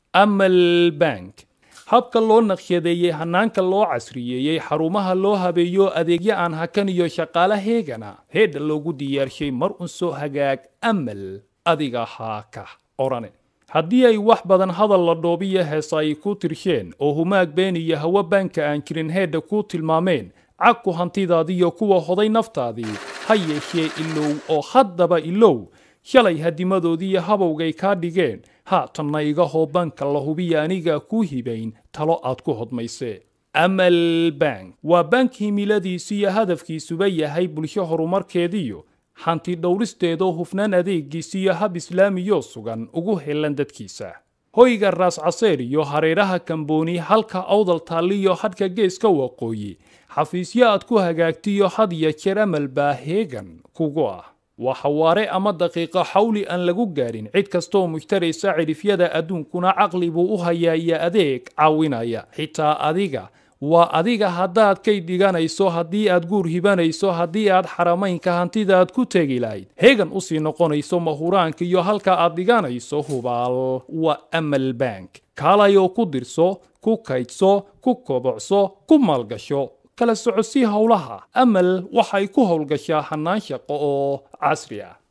amal bank habka loo naqshadeeyey hanaanka loo casriyeeyey xarumaha loo habeeyo adeegyo aan hakan iyo shaqaale heegana heedha loogu diyaarshay mar un soo hagaag amal adiga haa ka orane haddii ay wax badan hadal la dhoobiyo heesa ay ku tirsheen oo humaag been iyo hawo baanka aan jirin heedha ku tilmaameen cagku hantidaadiyo kuwa hoday naftaadii ha yeeshee ilow oo haddaba ilow shalay hadimadoodiiyo habowgay kaa dhigeen haatanna iga hoo banka la hubiya anigaa kuu hibayn talo aad ku hodmaysee amal bank waa bank himiladiisu iyo hadafkiisuba yahay bulsho horumarkeediyo hanti dhowristeedoo hufnaan adeegiisa iyo hab islaamiyoo sugan ugu helan dadkiisa hoyga raas caseer iyo hareeraha kambooni halka awdal taalliyo hadhka geeska waqooyi xafiisyo aad ku hagaagtiyo had iyo jeer amal baa heegan kugu ah waa xawaare ama daqiiqo xawli aan lagu gaarin cid kastooo mushtaraysa cidhifyada adduunkuna caqli buu u hayaa iyo adeeg caawinaya xitaa adiga waa adiga haddaad kay dhiganayso haddii aad guur hibanayso haddii aad xaramaynka hantidaad ku tegi lahayd heegan usii noqonayso mahuraanka iyo halka aad dhiganayso hubaal waa amal bank kaalayoo ku dirso ku kaydso ku kobocso ku maalgasho kala socodsii howlaha amal waxay ku howlgashaa hannaan shaqo oo casri ah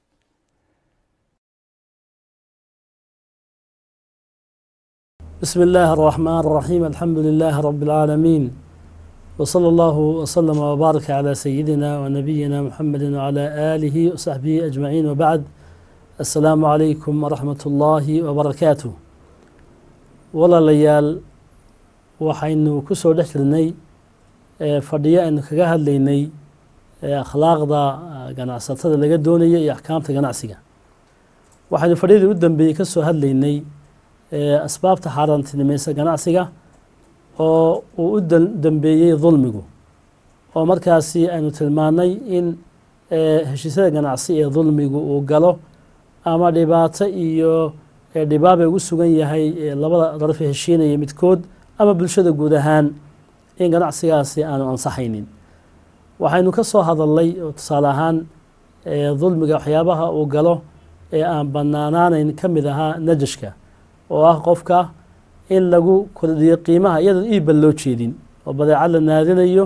بسم الله الرحمن الرحيم الحمد لله رب العالمين وصلى الله وسلم وبارك على سيدنا ونبينا محمد وعلى آله وصحبه أجمعين وبعد السلام عليكم ورحمة الله وبركاته ولا ليال وحين كسو دحلني fadhiyo aynu kaga hadlaynay akhlaaqda ganacsatada laga doonaya iyo axkaamta ganacsiga waxaynu fadhiyadii u dambeeyey ka soo hadlaynay asbaabta xaaraantinimaysa ganacsiga oo uu u dambeeyey dulmigu oo markaasi aynu tilmaanay in heshiisyada ganacsi ee dulmigu uu galo ama dhibaato iyo dhibaabay ugu sugan yahay labada daraf heshiinaya midkood ama bulshada guud ahaan in ganacsigaasi aanu ansaxaynin waxaynu ka soo hadalnay oo tusaale ahaan dulmiga waxyaabaha uu galo ee aan banaanaanayn ka mid ahaa najashka oo ah qofka in lagu kordhiyo qiimaha iyadoon iibban loo jeedin oo badeecad la naadinayo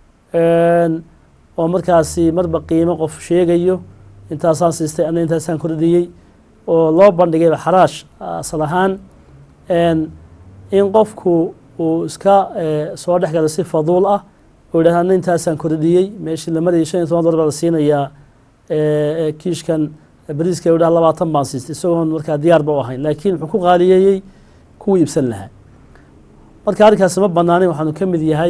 oo markaasi marba qiimo qof sheegayo intaasaan siistay ana intaasaan kordhiyey oo loo bandhigayba xaraash asal ahaan in qofku uu iska soo dhex galo si faduul ah oo yidhahda ana intaasaan kordhiyey meeshii la marayay shan iyo toban dolar baa la siinayaa kiishkan bariiska yidhaha labaatan baan siistay isagoon markaa diyaarba u ahayn laakiin wuxuu ku qaaliyeeyey kuwii iibsan lahaa marka arrinkaasi ma banaanin waxaanu ka mid yahay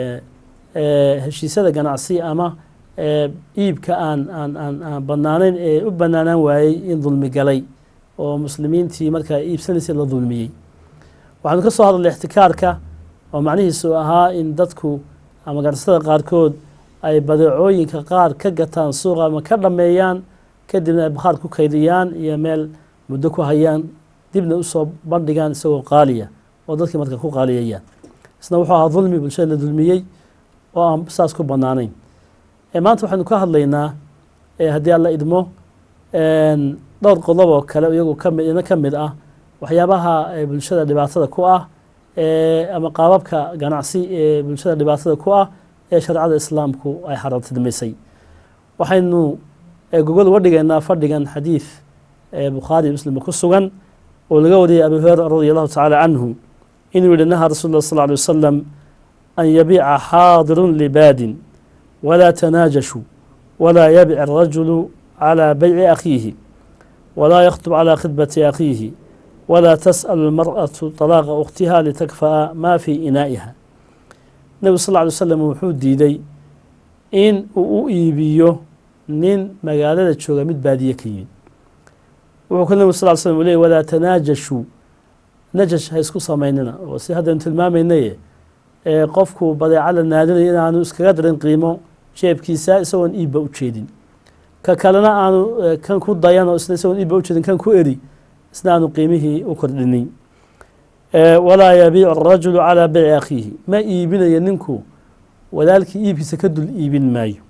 heshiisyada ganacsi ama iibka aan aan aan aan banaanayn ee u banaanaan waayey in dulmi galay oo muslimiintii markaa iibsanaysay la dulmiyey waxaanu ka soo hadalnay ixtikaarka oo macnihiisu ahaa in dadku ama ganacsatada qaarkood ay badeecooyinka qaar ka gataan suuqa ama ka dhammeeyaan kadibna ay bakhaar ku kaydiyaan iyo meel muddo ku hayaan dibna usoo bandhigaan isagoo qaaliya oo dadkii marka ku qaaliyayaan isna wuxuu ahaa dulmi bulshada la dulmiyey oo aan saas ku bannaanayn maanta waxaynu ka hadlaynaa haddii alla idmo dhowr qodob oo kale iyagu kami ina ka mid ah waxyaabaha bulshada dhibaatada ku ah ama qaababka ganacsi ee bulshada dhibaatada ku ah ee shareecada islaamku ay xaaraantinimaysay waxaynu gogol uga dhigaynaa fadhigan xadiid bukhaari muslimba ku sugan oo laga wariyay abi hurera radi allahu tacaala canhu inuu yihi nahaa rasul lah sal ly wasalam an yabiica xaadirun libaadin walaa tanaajashuu walaa yabic arajulu calى bayci akhiihi walaa yakhtub calى khidbati akhiihi walaa tasأl اlmarأaةu طalaaqa ukhtiha litakfa'a ma fii inaa'iha nebigu sal ly slam wuxuu diiday in uu u iibiyo nin magaalada jooga mid baadiye ka yimid wuxuu ka nebigu sal slm u ley walaa tanaajashuu najash ha isku samaynina oo si haddaynu tilmaamaynaye ee qofku badeeca la naadinayo inaanu iskaga darin qiimo jeebkiisa isagoon iibba u jeedin ka kalena aanu kan ku dayan oo isna isagoon iibba u jeedin kan ku eri isna aanu qiimihii u kordhinin walaa yabiicu arajulu calaa bayci akhiihi ma iibinayo ninku walaalkii iibkiisa ka dul iibin maayo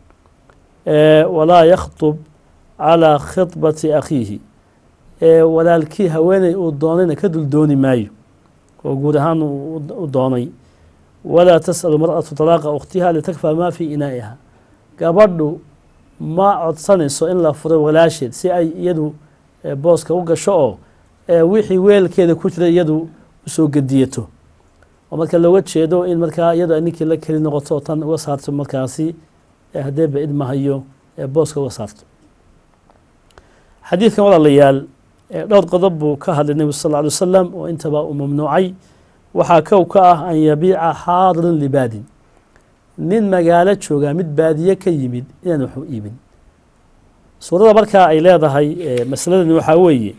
walaa yakhtub calaa khidbati akhiihi walaalkii haweeney uu doonayna ka dul dooni maayo oo guud ahaan u doonay walaa tas'alu mar'atu talaaqa ukhtiha litakfaa maa fii inaa'iha gabadhu ma codsanayso in la furo walaasheed si ay iyadu booska u gasho oo wixii weelkeeda ku jira iyadu usoo gediyato oo marka looga jeedo in markaa iyadu ay ninkii la keli noqoto oo tan uga saarto markaasi haddee ba idmahayo booska uga saarto xadiidkan walaalayaal dhowr qodob buu ka hadlay nebigu sal lla alay wasalam oo intaba uu mamnuucay waxaa kow ka ah an yabiica xaadirin libaadin nin magaalo joogaa mid baadiye ka yimid inaan waxu iibin suurada markaa ay leedahay masaladani waxaa weeye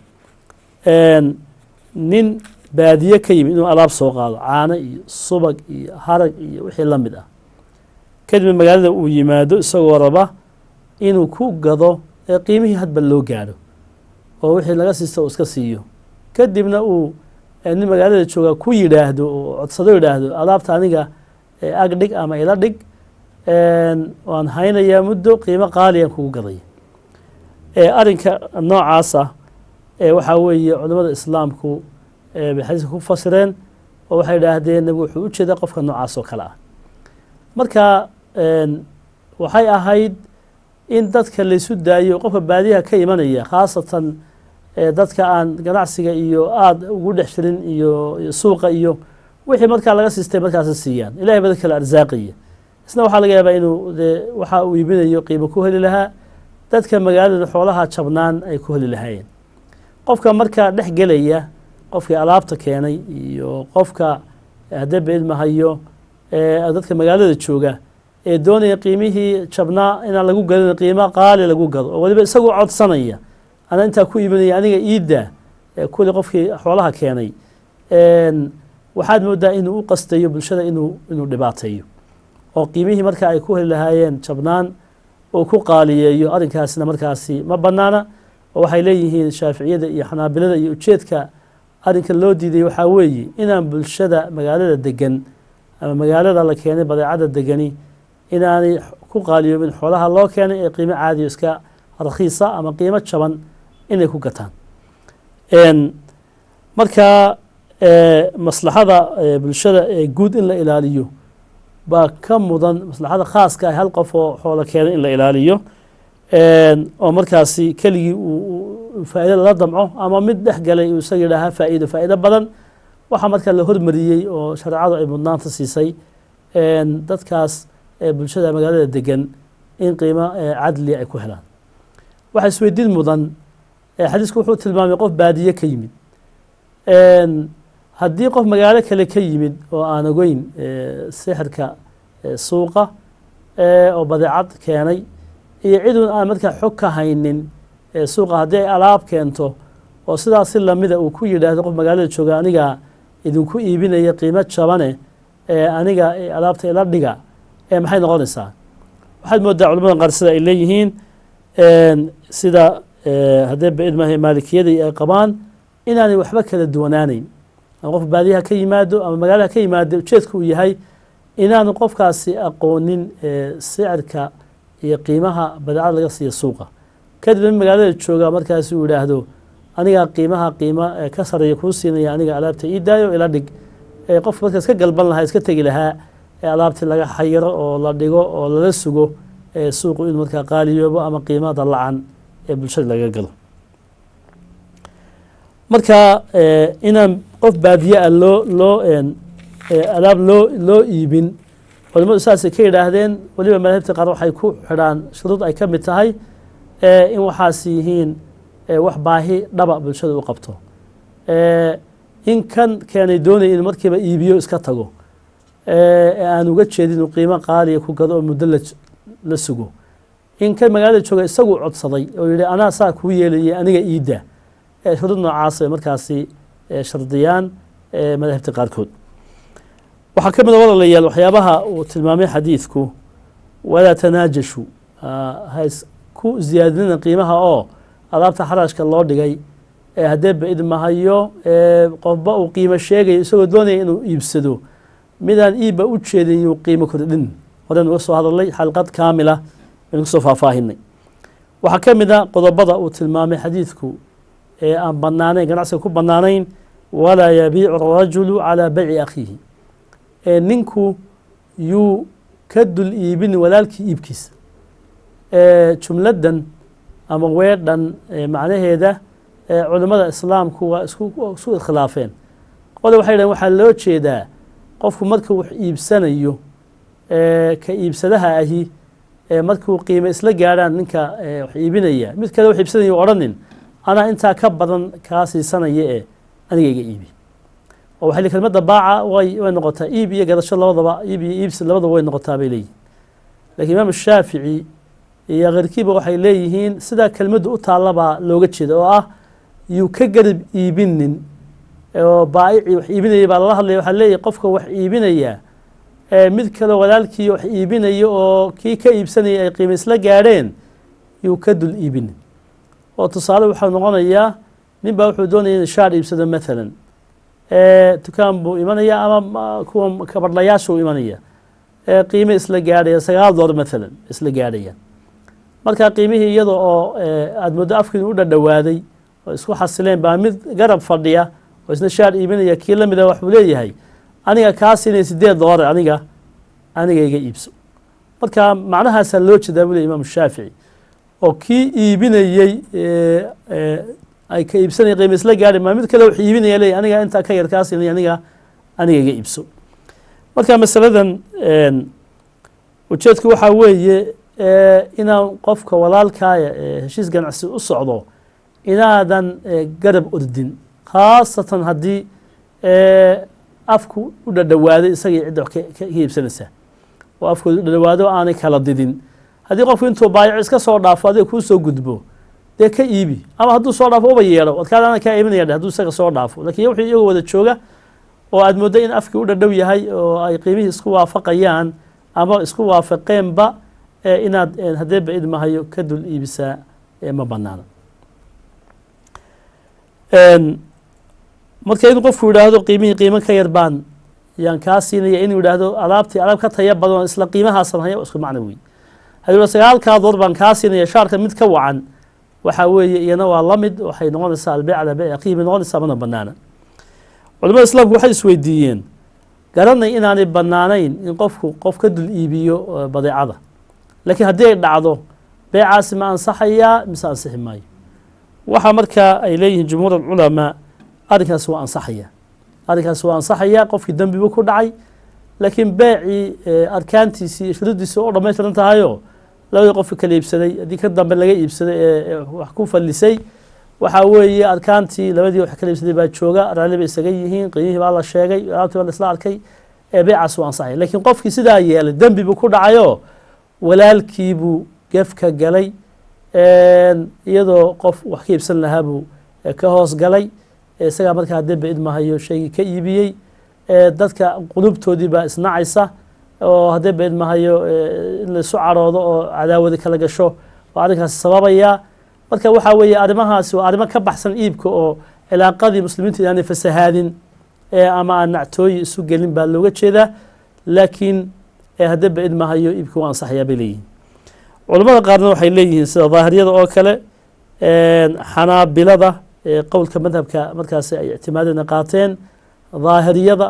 nin baadiye ka yimid inuu alaab soo qaado caano iyo subag iyo harag iyo wixii la mid ah kadibna magaalada uu yimaado isagoo raba inuu ku gado ee qiimihii hadba loo gaadho oo wixii laga siista uu iska siiyo kadibna uu nin magaalada joogaa ku yidhaahdo oo codsado yidhaahdo alaabta aniga ag dhig ama ila dhig waan haynayaa muddo qiimo qaaliyan kugu gadaya arrinka noocaasa waxaa weeye culimmada islaamku bay xadiiska ku fasireen oo waxay idhaahdeen nebigu wuxuu u jeedaa qofka noocaas oo kale ah marka waxay ahayd in dadka laysu daayo qofka baadiyaha ka imanaya khaasatan dadka aan ganacsiga iyo aada ugu dhex jirin iyo suuqa iyo wixii markaa laga siistay markaasi siiyaan ilahay bada kale arsaaqaya isna waxaa laga yaabaa inuu dee waxa uu iibinayo qiimo ku heli lahaa dadka magaalada xoolaha jabnaan ay ku heli lahaayeen qofka markaa dhex gelaya qofkii alaabta keenay iyo qofka haddee baidmahayo dadka magaalada jooga ee doonaya qiimihii jabnaa inaan lagu gadin qiimo qaali lagu gado oo waliba isagoo codsanaya ana intaa ku iibinaya aniga iidda kuli qofkii xoolaha keenay waxaad moodaa inuu u qastayo bulshada inuu inuu dhibaateeyo oo qiimihii marka ay ku heli lahaayeen jabnaan uu ku qaaliyeeyo arrinkaasina markaasi ma bannaana oo waxay leeyihiin shaaficiyada iyo xanaabilada iyo ujeedka arrinka loo diiday waxaa weeye inaan bulshada magaalada degan ama magaalada la keenay badeecada degani inaanay ku qaaliyoobin xoolaha loo keenay ee qiimo caadiyo iska rakhiisa ama qiimo jaban inay ku gataan marka maslaxada bulshada ee guud in la ilaaliyo baa ka mudan maslaxada khaaska ah hal qof oo xoolo keenay in la ilaaliyo oo markaasi keligii uu faa'iida lala damco ama mid dhex galay uu isaga yidhaahaa faa'iido faa'iido badan waxaa markaa la hormariyey oo shareecadu ay mudnaanta siisay dadkaas bulshada magaalada degan in qiimo cadli ay ku helaan waxaa isweydiin mudan xadiisku wuxuu tilmaamay qof baadiye ka yimid haddii qof magaalo kale ka yimid oo aan ogeyn sixirka suuqa oo badeecad keenay iyo cidun aan markaa xog ka haynin suuqa haddii ay alaab keento oo sidaas si lamida uu ku yidhaahdo qof magaalada jooga aniga idinku iibinaya qiimo jabane aniga alaabta ila dhiga maxay noqonaysaa waxaad moodaa culamada qaar sida ay leeyihiin sida haddee baidmaha maalikiyada ay qabaan inaanay waxba kala duwanaaneyn ama qof baadiyaha ka yimaado ama magaalaha ka yimaado ujeedka uu yahay inaanu qofkaasi aqoonin sicirka iyo qiimaha badeecada laga siiya suuqa kadib in magaalada jooga markaasi uu yidhaahdo anigaa qiimaha qiimo ka sareeya kuu siinaya aniga alaabta ii daayo ila dhig qofka markaas ka galban lahaa iska tegi lahaa alaabtii laga xayiro oo la dhigo oo lala sugo suuqu inuu markaa qaaliyoobo ama qiimada lacan ee bulshada laga galo marka inaan qof baadiye ah loo loo alaab loo loo iibin culimadu saasay ka yidhaahdeen weliba madaahibta qaar waxay ku xidhaan shuruud ay ka mid tahay in waxaas yihiin wax baahi dhaba bulshada u qabto in kan keenay doonaya in markiiba iibiyo iska tago ee aan uga jeedin inuu qiimo qaaliya ku gado oo muddo la sugo in kan magaalada jooga isagu codsaday oo yihi anaa saa kuu yeelayay aniga iidda shuruud noocaas ay markaasi shardiyaan madaahibta qaarkood waxaa ka mid a walaalayaal waxyaabaha uu tilmaamay xadiidku walaa tanaajashu ha isku ziyaadinina qiimaha oo alaabta xaraashka loo dhigay ee haddee ba-id mahayo qofba uu qiimo sheegayo isagoo doonaya inuu iibsado midaan iibba u jeedin yuu qiimo kordhin horen uga soo hadalnay xalqad kaamila aynu kusoo faahfaahinay waxaa ka mid a qodobada uu tilmaamay xadiidku ee aan banaanayn ganacsiga ku banaanayn walaa yabiicu arajulu calaa bayci akhiihi ee ninku yuu ka dul iibin walaalkii iibkiisa ee jumladdan ama weedhan ee macnaheeda ee culimmada islaamku waa isku isku iskhilaafeen qole waxay dhahen waxaa loo jeedaa qofku marka wax iibsanayo ee ka iibsadaha ahi ee markuu qiime isla gaadhaan ninka ee wax iibinaya mid kale wax iibsanaya odhanin anaa intaa ka badan kaa siisanaya ee aniga iga iibi oo waxay leeyihin kelmadda baaca way way noqotaa iib iyo gadasho labadaba iib iyo iibsi labadaba way noqotaa bay leeyihin lakiin imaam shaafici iyo keyrkiiba waxay leeyihiin sidaa kelmaddu u taallabaa looga jeeda oo ah yuu ka garib iibinin oo baa'icii wax iibinaya baa lala hadlaya waxaa leeyahy qofka wax iibinaya ee mid kale walaalkii wax iibinaya oo kii ka iibsanaya ay qiime isla gaadheen yuu ka dul iibinin oo tusaale waxau noqonayaa nin baa wuxuu doonaya in shaar iibsado maalan dukaan buu imanaya ama kuwa kabadhlayaasha uu imanaya ee qiime isla gaadhaya sagaal door maalan isla gaadhayaan marka qiimihii iyada oo aada muddo afkiin u dhadhowaaday oo isku xasileen baa mid garab fadhiya oo isna shaar iibinaya kii la mida waxbuu leeyahay aniga kaa siinaya sideed doollar aniga aniga iga iibso marka macnahaasaa loo jeedaa buu ley imaam shaafici oo kii iibinayey ay ka iibsanaya qiime isla gaadhi maa mid kale wax iibinaya leeyahy aniga intaa ka yar kaa siinaya aniga aniga iga iibso marka masaladan ujeedku waxaa weeye inaan qofka walaalkaaya ee heshiis ganacsi u socdo inaadan garab ordin khaasatan haddii afku u dhadhowaaday isagii cidda wax ka iibsanaysaa oo afkooda u dhadhawaado aanay kala didin haddii qofku intuu baayaco iska soo dhaafo adiga kuu soo gudbo dee ka iibi ama hadduu soo dhaafo uba yeedho wadkaada ana kaa iibinaya dheh hadduu isaga soo dhaafo lakiin wuxuu iyagoo wada jooga oo aada mooddo in afkii u dhadhow yahay oo ay qiimihii isku waafaqayaan ama isku waafaqeenba inaad haddee ba idmahayo ka dul iibisaa ma banaana marka inuu qofku yidhaahdo qiimihii qiimo ka yar baan yaan kaa siinaya inuu yidhaahdo alaabtii alaab ka taya badan isla qiimahaasan haya isku macno wey hadduu sagaalkaa door baan kaa siinaya shaarka mid ka wacan waxaa weeye iyana waa la mid waxay noqonaysaa albeyc calaa beyc akhihi bay noqonaysaa mana banaana culamada islaamku waxay isweydiiyeen garanay inaanay banaanayn in qofku qof ka dul iibiyo badeecada laakiin haddii ay dhacdo beecaasi ma ansaxayaa mise ansixi maayo waxaa markaa ay leeyihiin jumhuur alculamaa arrinkaasi waa ansaxaya arrinkaasi waa ansaxaya qofkii dembibu ku dhacay laakiin beecii arkaantiisii iyo shuruuddiisii oo dhamaystiran tahayo labadii qofka kala iibsaday haddii ka dambe laga iibsaday ee wax ku fallisay waxaa weeye arkaantii labadii wax kala iibsaday baa jooga raalli bay isaga yihiin qiimihii baa la sheegay alaabtii baa la isla arkay ee beecaas waa ansaxaya laakiin qofkii sidaa yeelay dembi buu ku dhacayo walaalkiibuu gefka galay iyadoo qof wax ka iibsan lahaa buu ka hoos galay isagaa markaa haddee ba idmahayo shaygii ka iibiyey dadka qulubtoodii baa isnacaysa oo haddee ba idmahayo in laisu caroodo oo cadaawadi kala gasho oo arrinkaasi sababaya marka waxaa weeye arrimahaasi waa arrimo ka baxsan iibka oo cilaaqadii muslimiinta inaanay fasahaadin ama aan nactooyi isu gelin baa looga jeedaa laakiin haddee ba idmahayo iibka waa ansaxayaa bay leeyihin culamada qaarna waxay leeyihiin sida daahiriyada oo kale xanaabilada qowlka madhabka markaasi ay ictimaadeen qaateen daahiriyada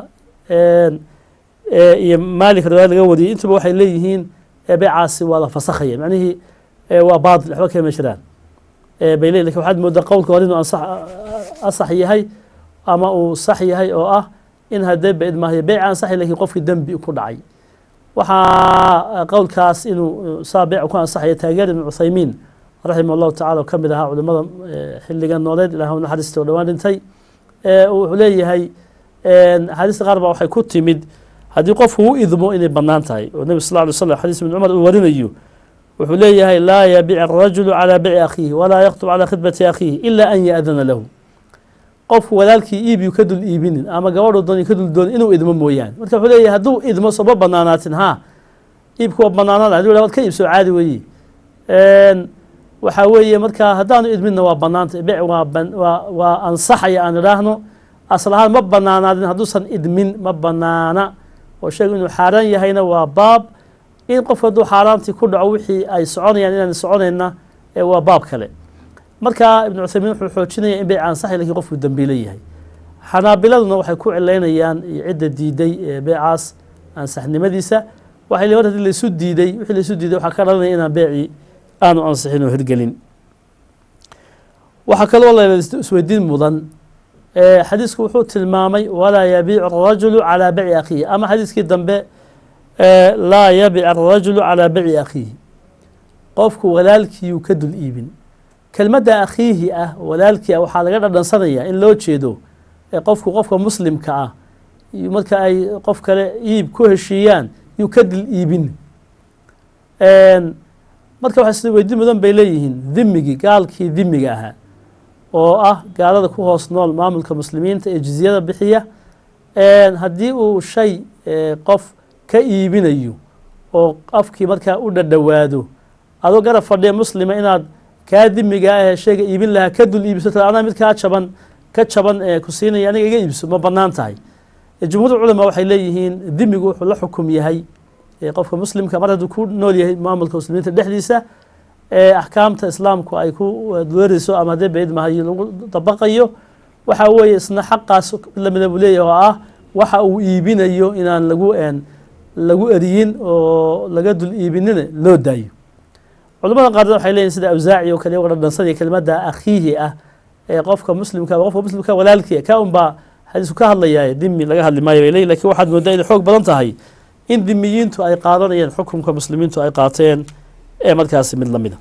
iyo maalik riwaaya laga wariyay intuba waxay leeyihiin beecaasi waa la fasakhaya macnihii waa baatil waxba kama jiraan bay leeyihin lakin waxaad moodaa qowlka hore inuu ansax asax yahay ama uu sax yahay oo ah in haddee ba idmaahayo beeca ansaxay lakin qofkii dembi ku dhacay waxaa qowlkaas inuu saa beec ku ansaxaya taageer ibn cuthaymiin raximah allahu tacala oo ka mid ahaa culimada xilligan nooleed ilah u naxariista oo dhowaan dhintay wuxuu leeyahay axaadiista qaar baa waxay ku timid haddii qofku u idmo inay bannaan tahay oo nebi sal ly slam xadiis ibn cumar uu warinayo wuxuu leeyahay laa yabic arajulu calaa bici akhiihi walaa yaktub calaa khidbati akhiihi ila an yaadana lahu qofku walaalkii iibiyu ka dul iibinin ama gabadhu doon ka dul doonin inuu idmo mooyaane marka wuxuu leeyahay hadduu idmo sooma banaanaatin ha iibku waa banaanaan haduu wad ka iibso caadi weeye waxaa weeye marka haddaanu idminna waa banaanta bec waa waa ansaxaya aan idhaahno asal ahaan ma banaanaadin hadduusan idmin ma banaana oo sheegu inuu xaaraan yahayna waa baab in qofku hadduu xaaraantii ku dhaco wixii ay soconayaan inaan soconayna waa baab kale marka ibnu cuthaymiin wuxuu xoojinaya in beyc ansaxay lakin qofku dambiilo yahay xanaabiladuna waxay ku cilaynayaan cidda diiday beecaas ansaxnimadiisa waxay le mar hadii laysu diiday wixii laysu diiday waxaa ka dhalanaya inaan beecii aanu ansixin oo hirgelin waxaa kaloo la isweydiin mudan xadiisku wuxuu tilmaamay walaa yabiicu arajulu calaa beci akhiihi ama xadiiskii dambe laa yabic arajulu calaa beci akhiihi qofku walaalkiiyuu ka dul iibin kelmadda akhiihi ah walaalkii ah waxaa laga dhadhansanaya in loo jeedo qofku qofka muslimka ah marka ay qof kale iib ku heshiiyaan yuu ka dul iibin marka waxay sida weydiin mudan bay leeyihiin dimigii gaalkii dimiga ahaa oo ah gaalada ku hoos nool maamulka muslimiinta ee jizyada bixiya haddii uu shay qof ka iibinayo oo afkii markaa u dhadhowaado adoo garab fadhiya muslima inaad kaa dimiga ah shayga iibin lahaa ka dul iibso ta anaa mid kaa jaban ka jaban ku siinaya aniga iga iibso ma banaan tahay jumhuur culamaa waxay leeyihiin dimigu wuxuu la xukum yahay qofka muslimka mar hadduu ku nool yahay maamulka muslimiinta dhexdiisa axkaamta islaamku ay ku weerayso ama haddee bayd mahayo lagu dabaqayo waxa weeye isna xaqaas lamida buu leeyahy oo ah waxa uu iibinayo inaan lagu lagu eriyin oo laga dul iibinina loo daayo culamada qaarkood waxay leeyihin sida awsaaci oo kale uga dhadhansanaya kelimada akhiihi ah ee qofka muslimka qofka muslimka walaalkii ka un baa xadiisku ka hadlayaa dimi laga hadli maayo bay leeyihin lakin waxaad moodaa inay xoog badan tahay in dimiyiintu ay qaadanayeen xukunka muslimiintu ay qaateen ee markaasi mid lamida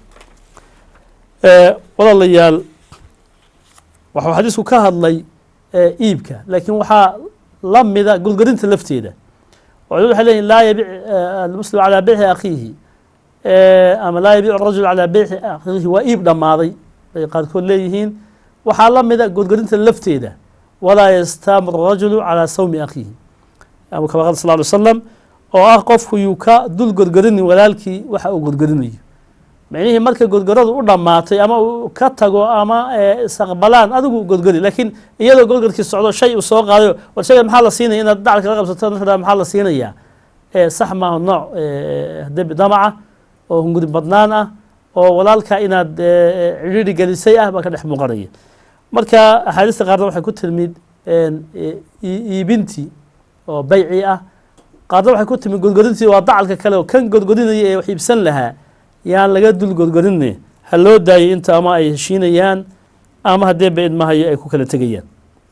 walaalayaal waxuu xadiisku ka hadlay iibka laakiin waxaa la mida gulgarinta lafteeda culimadu waxay leyihin laa yabic almuslim calaa beyci akhiihi ama laa yabic arajul calaa beyci akhiihi waa iib dhammaaday bay qaarkood leeyihiin waxaa la mida gulgarinta lafteeda walaa yastaamir rajulu calaa sawmi akhiihi kama qala sal ly slam oo ah qofku yuu ka dul gorgorinin walaalkii waxa uu gorgorinayo micnihii marka gorgoradu u dhammaatay ama uu ka tago ama isaqbalaan adigu gorgori laakiin iyadoo gorgorkii socdo shay uu soo qaadayo war shaygan maxaa la siinaya inaad dacalka la qabsato nafda maxaa la siinayaa sax maaha nooc debi damaca oo hunguri badnaan ah oo walaalka inaad cidhiiri gelisay ah baa ka dhex muuqanaya marka axaadiista qaarna waxay ku tilmid iibintii oo beyci ah qaarna waxay ku timid gorgorintii waa dacalka kale oo kan gorgorinaya ee wax iibsan lahaa yaan laga dul gorgorinne ha loo daayay inta ama ay heshiinayaan ama haddee ba idmahayo ay ku kala tegayaan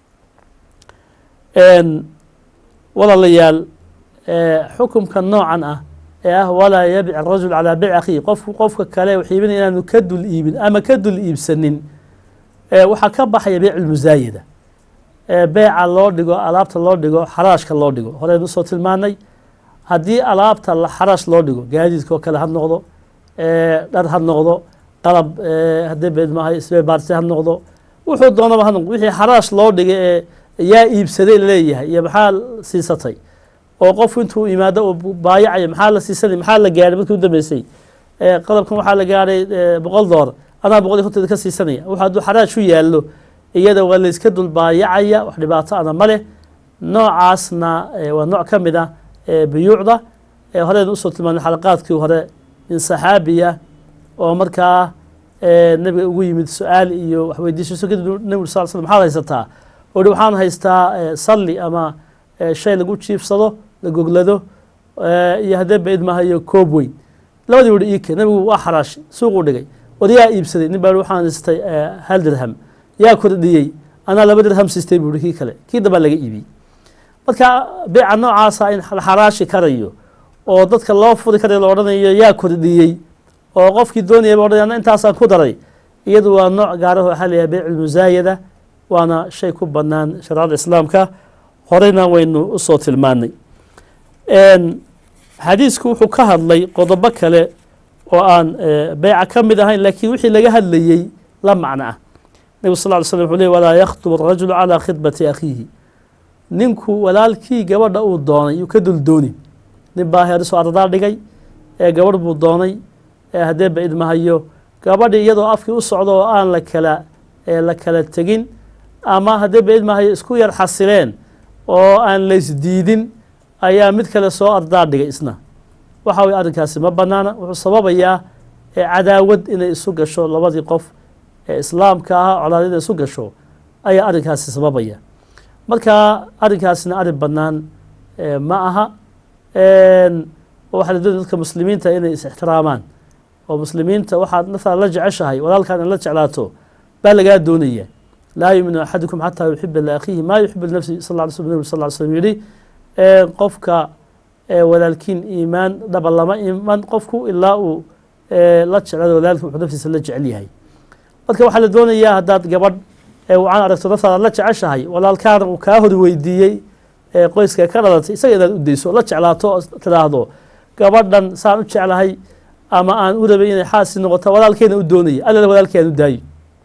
walaalayaal xukumka noocan ah ee ah walaa yabic arajul calaa beyc akhiihi qofku qofka kale wax iibinaya inaanu ka dul iibin ama ka dul iibsanin waxaa ka baxaya beyc lmusaayada beeca loo dhigo alaabta loo dhigo xaraashka loo dhigo horeynu usoo tilmaanay haddii alaabta xaraash loo dhigo gaadiidka oo kale ha noqdo dhar ha noqdo qalab haddii beedmahay sbebaarti ha noqdo wuxuu doonaba ha noqdo wixii xaraash loo dhigay ee yaa iibsaday laleeyahay iyo maxaa siisatay oo qofku intuu yimaado uu baayacayo maxaa la siisanay maxaa la gaadhay markii u dambeysay qalabkan waxaa la gaadhay boqol doolar anaa boqol iyo konteeda ka siisanaya wuxu hadduu xaraash u yaallo iyada waa layska dul baayacaya wax dhibaato ana ma leh noocaasna waa nooc ka mid ah buyuucda horeynu usoo tilmaanay xalaqaadkii hore nin saxaabiya oo markaa nebiga ugu yimid su-aal iyo waxweydiishiso kadib nebigu sal slam maxaad haysataa ohi waxaan haystaa salli ama shay lagu jiifsado la goglado iyo haddee ba idmahayo koob weyn labadii wuri iike nebigu waa xaraash suuquu dhigay war yaa iibsaday nin baa waxaan haystay hal dirham yaa kordhiyey anaa laba dirham siistay buuri kii kale kii dambaa laga iibiyey marka beeca noocaasa in la xaraashi karayo oo dadka loo furi karayo la odhanayo yaa kordhiyey oo qofkii doonayaba odhanay ana intaasaan ku daray iyadu waa nooc gaaraho waxaa layahay beyc lmusaayada waana shay ku bannaan shareecada islaamka horeyna waynu usoo tilmaanay xadiisku wuxuu ka hadlay qodobo kale oo aan beyca ka mid ahayn laakiin wixii laga hadlayey la macno ah nebigu sal ly slm wuxuu ley walaa yakhtub arajulu calaa khidbati akhiihi ninku walaalkii gabadha uu doonay yuu ka dul dooni nin baa heeriso ardaa dhigay ee gabadh buu doonay ee haddee ba idmahayo gabadhii iyadoo afkii u socdo oo aan la kala la kala tegin ama haddee ba idmahayo isku yar xasileen oo aan laysdiidin ayaa mid kale soo ardaa dhigay isna waxa weye arrinkaasi ma bannaana wuxuu sababayaa cadaawad inay isu gasho labadii qof ee islaamka ahaa colaadyada isu gasho ayaa arrinkaasi sababaya marka arrinkaasna arrin bannaan ma aha waxaa la doonaya dadka muslimiinta inay is ixtiraamaan oo muslimiinta waxaad naftaada la jeceshahay walaalkaan in la jeclaato baa lagaa doonaya laa yuminu axadukum xataa yuxiba liakhiihi maa yuxibu linafsi sal lla sl nabig sal ly slm yihi qofka walaalkiin iimaan dhaba lama iman qofku ilaa uu la jeclado walaalki wuxuu naftiisa la jecel yahay marka waxaa la doonayaa haddaad gabadh wacan aragto naftaada la jeceshahay walaalkaana uu kaa hor weydiiyey qoyska ka dhalatay isaga inaad u dayso la jeclaato oo tidhaahdo gabadhan saan u jeclahay ama aan u rabay inay xaasi noqoto walaalkeena u doonaya allala walaalkii aan u daayo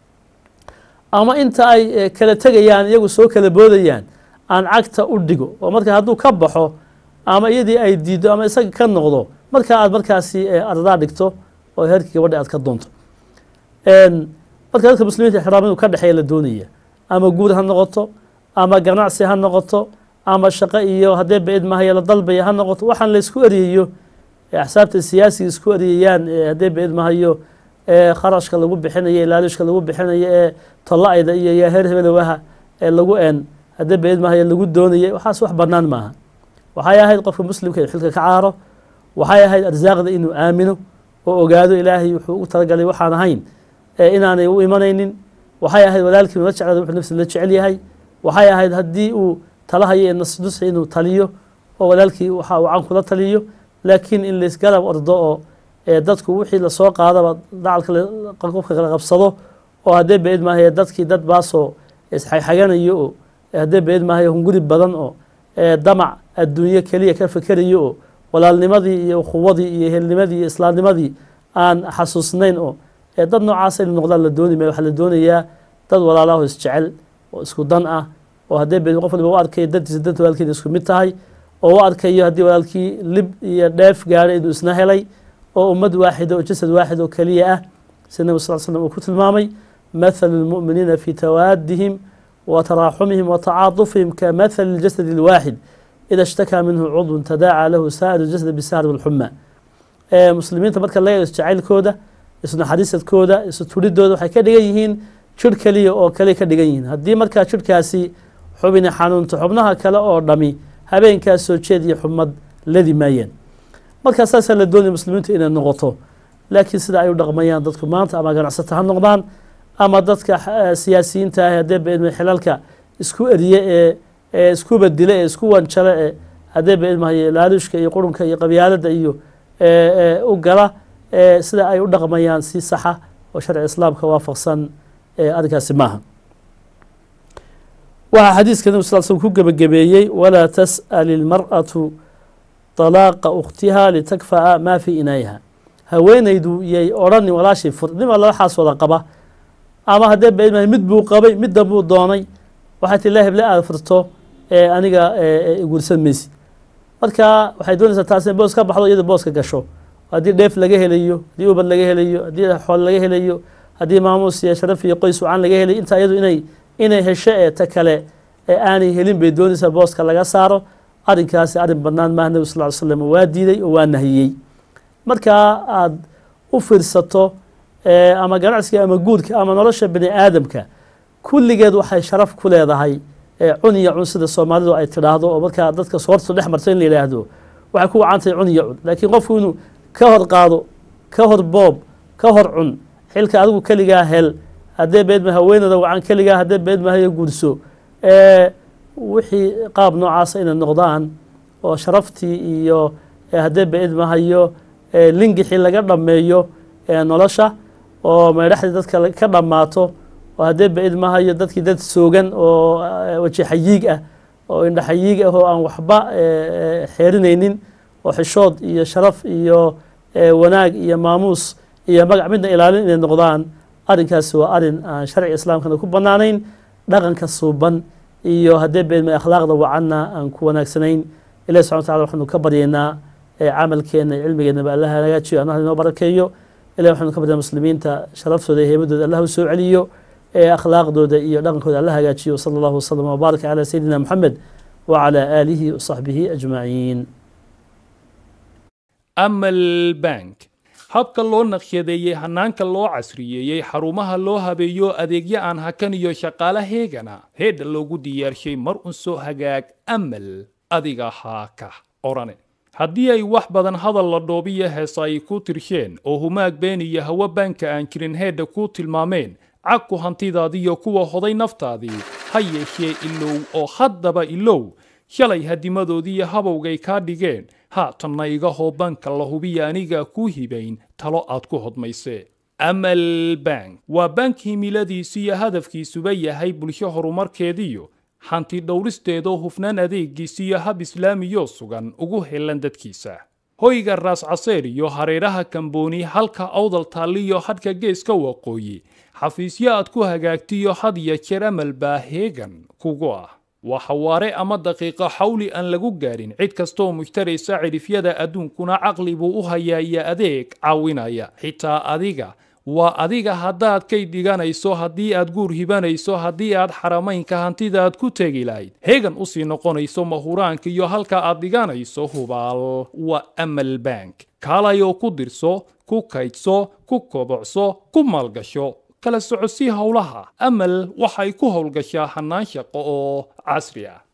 ama inta ay kala tegayaan iyagu soo kala boodayaan aan cagta u dhigo oo marka hadduu ka baxo ama iyadii ay diiddo ama isaga ka noqdo markaa aad markaasi ardaa dhigto oo heerkii gabadha aad ka doonto marka dadka muslimiinta ixtiraam inuu ka dhexeeya la doonaya ama guur ha noqoto ama ganacsi ha noqoto ama shaqo iyo haddee ba-id mahaya la dalbaya ha noqoto waxaan la isku eryayo axsaabta siyaasiga isku eryayaan haddee ba-id mahayo kharashka lagu bixinayo ilaalishka lagu bixinayo ee tolla-ayda iyo yaa heer hebelowaha ee lagu een haddee ba-id mahayo lagu doonayay waxaas wax bannaan maaha waxay ahayd qofka muslimka inuu xilka ka caaro waxay ahayd arsaaqda inuu aamino oo ogaado ilaahay wuxuu u talagalay waxaan ahayn inaanay u imanaynin waxay ahayd walaalkii inu la jeclada wuxuu nafsi la jecel yahay waxay ahayd haddii uu talahayo ee nasnusxi inuu taliyo oo walaalkii waxa uu can kula taliyo laakiin in laysgarab ordo oo dadku wixii lasoo qaadaba dacalka qofka kala qabsado oo haddee ba-id maahaye dadkii dad baasoo isxagxaganayo oo haddee ba-id maahaye hunguri badan oo damac adduunyo keliya ka fekerayo oo walaalnimadii iyo ukhuwadii iyo helnimadii iyo islaamnimadii aan xasuusnayn oo dad noocaasa inu noqdaan la dooni maya waxaa la doonayaa dad walaalaho isjecel oo isku dan ah oo haddee ba qof waliba u arkayo dantiisa danta walaalkeeda isku mid tahay oo u arkayo haddii walaalkii lib iyo dheef gaadhay inuu isna helay oo ummad waaxida oo jasad waaxid oo keliya ah sida nabig sal slm uu ku tilmaamay mathalu lmu'miniina fi tawaadihim wa taraaxumihim wa tacaatufihim ka mathali اljasad اlwaaxid ida ishtakaa minhu cudwun tadaaca lahu saa'iru jasad bisahri walxuma muslimiinta marka laga eego isjacaylkooda isnaxariisadkooda isu turidooda waxay ka dhigan yihiin jir keliya oo kale ka dhigan yihiin haddii markaa jirhkaasi xubini xanuunto xubnaha kale oo dhami habeenkaas soo jeed iyo xumad ladi maayeen markaa saasaa la doonaya muslimiintu inay noqoto laakiin sida ay u dhaqmayaan dadku maanta ama ganacsata ha noqdaan ama dadka siyaasiyiinta ah haddee ba xilalka isku eriye ee ee isku badile ee isku wanjale ee haddee ba ilmahayo laaluushka iyo qurunka iyo qabyaalada iyo u gala sida ay u dhaqmayaan si saxa oo sharci islaamka waafaqsan arrinkaasi maaha waxaa xadiiska nabig sal slm ku gebagabeeyey walaa tas'al ilmar'atu طalaaqa ukhtiha litakfa'a maa fii inaayiha haweenaydu yay odhanin walaashii fur nima labaxaas wada qaba ama haddee ba mid buu qabay middan buu doonay waxay tii la heble aada furto ee aniga guursan maysid marka waxay doonaysaa taas in boos ka baxdo iyada booska gasho haddii dheef laga helayo haddii ubad laga helayo haddii xool laga helayo haddii maamuus iyo sharaf iyo qoys wacan laga helayo intaa iyadu inay inay hesho ee ta kale ee aanay helin bay doonaysaa booska laga saaro arrinkaasi arrin bannaan maaha nebi sal ly slam waa diiday oo waa nahiyey markaa aada u fiirsato ama ganacsiga ama guurka ama nolosha bini aadamka kulligeed waxay sharaf ku leedahay cun iyo cun sida soomaalidu ay tidhaahdo oo markaa dadka soortu dhex marto in la yidhaahdo waxay ku wacantahay cun iyo cun laakiin qofku inuu ka hor qaado ka hor boob ka hor cun xilka adigu keligaa hel haddee beedma haweenada wacan keligaa haddee beedmahayo guurso wixii qaab noocaasa inay noqdaan oo sharaftii iyo haddee beedmahayo lingixii laga dhammeeyo nolosha oo meedhaxdii dadka ka dhammaato oo haddee ba-id mahayo dadkii dad soogan oo weji xayiig ah oo indha xayiig ah oo aan waxba xeerinaynin oo xishood iyo sharaf iyo wanaag iyo maamuus iyo magac midna ilaalin inay noqdaan arrinkaasi waa arrin aan sharciga islaamkana ku bannaanayn dhaqanka suuban iyo haddee ba-id ma akhlaaqda wacanna aan ku wanaagsanayn ilahi subxana wataala waxaanu ka baryaynaa camalkeenna cilmigeennaba allah hagaajiyo annaha inoo barakeeyo ilahi waxaanu ka baryaa muslimiinta sharaftooda iyo heemadooda allah u soo celiyo ee akhlaaqdooda iyo dhaqankooda alla hagaajiyo sala allahu wasalam wbaaraka calaa sayidina moxamed wacalaa aalihi wasaxbihi ajmaciin amal bank habka loo naqshadeeyey hanaanka loo casriyeeyey xarumaha loo habeeyo adeegyo aan hakan iyo shaqaale heegana heedha loogu diyaarshay mar un soo hagaag amal adiga haa ka orane haddii ay wax badan hadal la dhoobiyo heesa ay ku tirsheen oo humaag been iyo hawo baanka aan jirin heedha ku tilmaameen cagku hantidaadiyo kuwa hoday naftaadii ha yeeshee ilow oo haddaba ilow shalay hadimadoodiiyo habowgay kaa dhigeen haatanna iga hoo banka la hubiya aniga kuu hibayn talo aad ku hodmaysee amal bank waa bank himiladiisu iyo hadafkiisuba yahay bulsho horumarkeediyo hanti dhowristeedoo hufnaan adeegiisa iyo hab islaamiyoo sugan ugu helan dadkiisa hoyga raas caseer iyo hareeraha kambooni halka awdal taalliyo hadhka geeska waqooyi xafiisyo aad ku hagaagtiyo had iyo jeer amal baa heegan kugu ah waa xawaare ama daqiiqo xawli aan lagu gaadhin cid kastooo mushtaraysa cidhifyada adduunkuna caqli buu u hayaa iyo adeeg caawinaya xitaa adiga waa adiga haddaad kay dhiganayso haddii aad guur hibanayso haddii aad xaramaynka hantidaad ku tegi lahayd heegan usii noqonayso mahuraanka iyo halka aad dhiganayso hubaal waa amal bank kaalayoo ku dirso ku kaydso ku kobocso ku maalgasho kala socodsii howlaha amal waxay ku howlgashaa hannaan shaqo oo casri ah